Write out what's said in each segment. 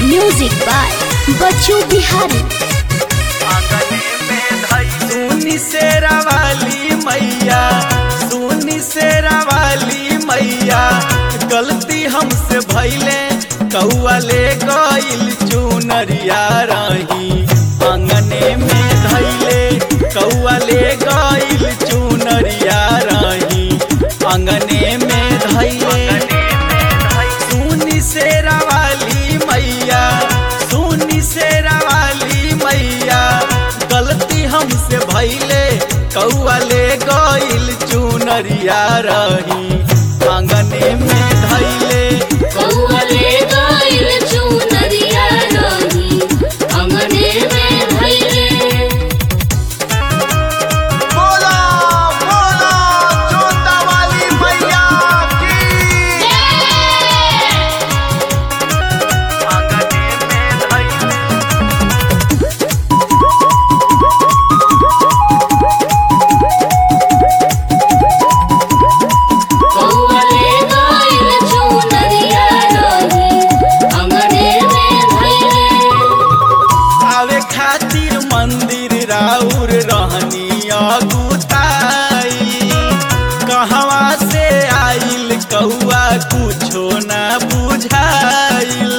music by बच्चू बिहारी सुनी शेरा वाली मैया सुनी शेरा वाली मैया गलती हमसे भैले कौआ ले गइल चुनरिया रही अंगने में धैले कौआ ले गइल चुनरिया रही अंगने में धैले सुनी शेरा वाली मैया सुनी शेरा वाली मैया गलती हमसे भैले कौआ ले गइल चुनरिया रही आंगने में धैले कौवले गइल चुनरिया रही अंगने में धइले बोला बोला जोता वाली मैया की आंगने में धैले कौवले गइल चुनरिया रही अंगने में धइले आवे खातिर मंदिर राउर रहनी अगुताई कहवा से आइल कौआ कुछो ना बुझाइल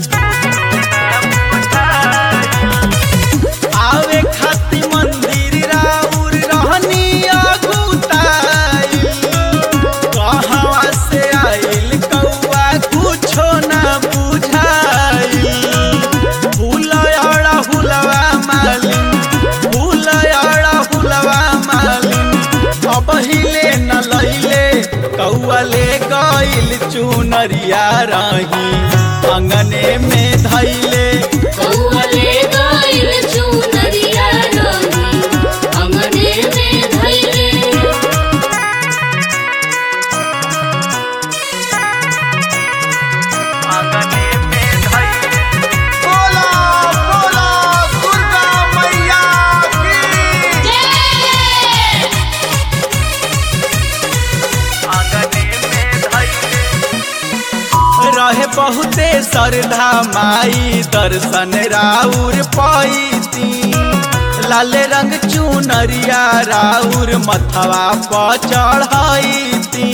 आवे खातिर मंदिर राउर रहनी अगुताई कहवा से आइल कौआ कुछो ना बुझाइल फूलयड़ा हुलवा मालिन फूलयड़ा हुलवा मालिन अब हिले न लैले कौआ ले गइल चुनरिया रही अंगने में धैले कौवले गइल चुनरिया रही अंगने में धइले अंगने में धैले बोला बोला दुर्गा मैया की आंगने में धैले रहे बहुते श्रद्धा माई दर्शन राउर पैती लाल रंग चुनरिया राउर मथवा पर चढ़ैती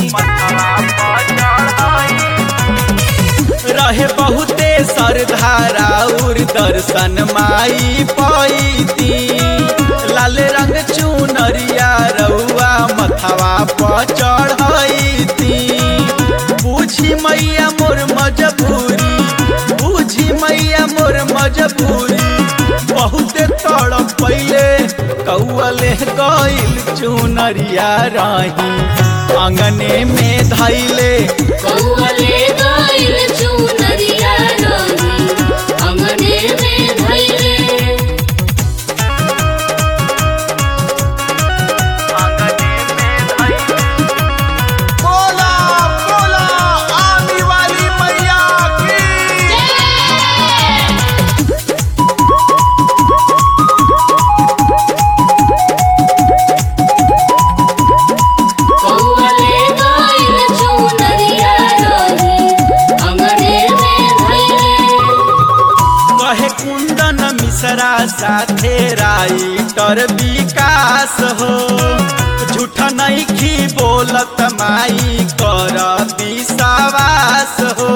रहे बहुते श्रद्धा राउर दर्शन माई पैती लाल रंग चुनरिया रउआ मथवा पर चढ़ैती बुझी मैया मोर मजबूरी बुझी मैया मोर मजबूरी बहुते तड़प पहिले कौअले गइल चुनरिया रही अंगने में धैले कौवले गइल चुनरिया रही अंगने में धइले बोला बोला आने वाली मैया की कौवले गइल चुनरिया रही अंगने में धइले कहे कुंदन मिश्रा साथे राइटर विकास हो झूठ नहीं खी बोलत माई कर विश्वास हो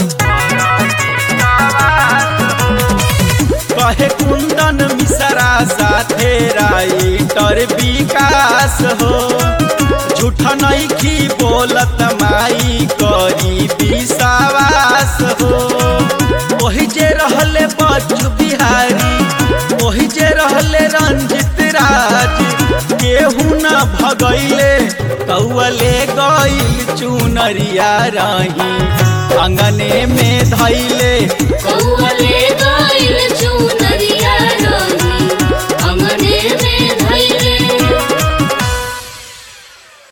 कहे कुंदन मिश्रा साथे राइटर विकास हो झूठ नहीं खी बोलत माई करी विश्वास हो ओही जे रहले बच्चू बिहारी ओही जे रहले रंजित राज केहू न भगैले कौअले गइल चुनरिया रही अंगने में धैले कौवले